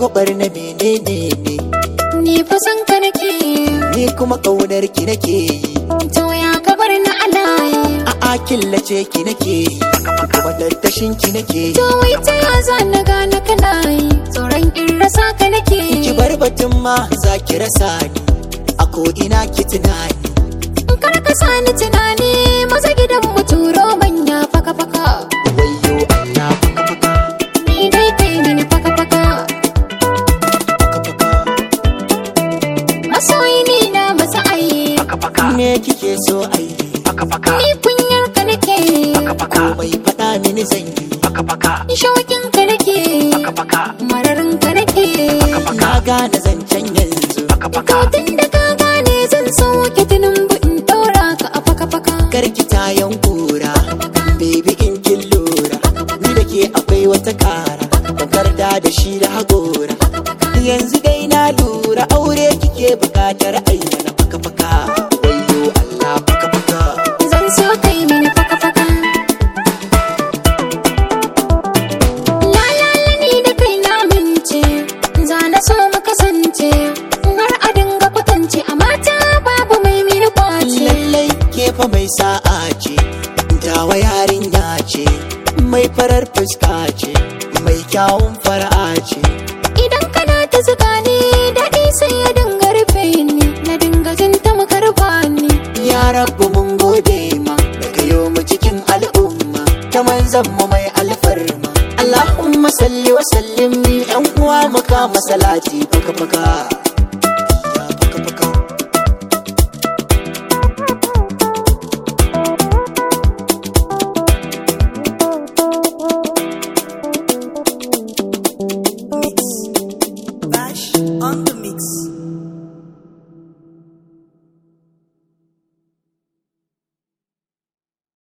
shagwabar na menene ne Ni fa san ka nake ni kuma ƙaunar ki nake yi To ya ka bar na alaye a'a killace ki nake yi kuma tattashin ki nake yi To wai ta ya za na gane kana yi Tsoron in rasa ka nake ki bar batun ma za ki rasa ni a ko ina ki tunani Kar ka sani tunani maza gidan mu turo manya faka faka wayo Allah faka faka Ni dai kai mini faka faka faka faka Masoyi ni na masa ayi me kike so ai Ni kunyar ka nake komai faɗa mini zan yi Ni shawakin ka nake Mararin ka nake na gane zancen yanzu Tun da ka gane zan sauke tunan in ɗora ka a faka faka karki tayan kura baby in kin lura ni da ke akwai wata kara takarda da shi da hagora yanzu dai na lura aure kike bukatar ayyana faka faka wayo Allah faka faka Zan so kai mini faka faka La la la ni da kai na mince Za na so mu kasance Har a dinga kwatance a mata babu mai mini kwace lallai ke fa mai sa'a ce dawa yarinya ce mai farar fuska ce mai kyawun fara'a ce Idan kana ta zuga ni daɗi sai ya dinga rufe ni Na dinga jin ta makarba ni ya rabu mun gode ma da kayo mu cikin al'umma ta manzan mu mai alfarma Allahumma salli wa sallim yan uwa muka masalati faka faka